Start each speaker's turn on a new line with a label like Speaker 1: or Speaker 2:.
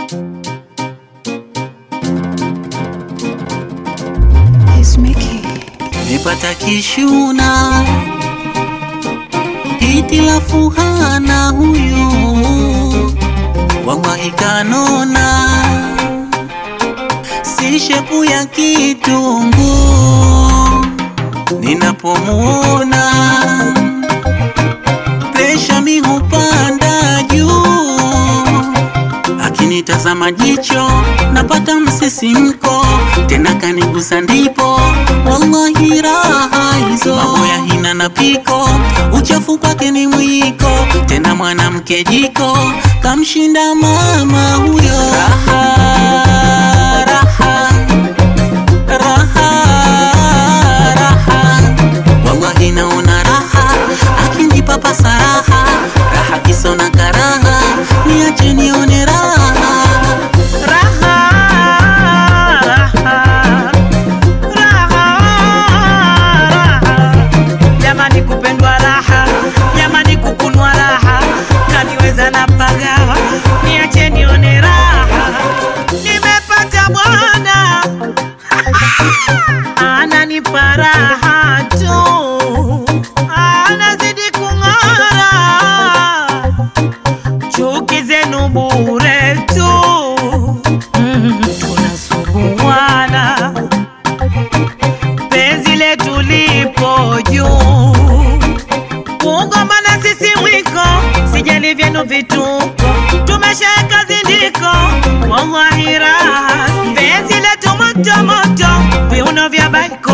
Speaker 1: It's Mickey.
Speaker 2: Nipata kishuna hitilafu hana huyu wallahi kanona si shepu ya kitungu ninapomuona presha mi hupanda juu akinitazama jicho napata msisimko tena kanigusa ndipo wallahi raha hizo mambo ya hina na piko uchafu kwake ni mwiko tena mwanamke jiko kamshinda mama huyo raha, raha, raha, raha. wallahi naona raha akinipa pasaraha raha kisona karaha niache nione raha
Speaker 3: Raha, raha, raha, raha. Jamani kupendwa raha, jamani kukunwa raha, kaniweza na pagawa, niache nione raha. Nimepata bwana ananipa raha tu, anazidi kung'ara chuki zenu bure tu mm, tunasuguana penzi letu lipo juu kugombana sisi mwiko sijali vyenu vituko tumeshaeka zindiko wallahi raha penzi letu moto moto viuno vya baiko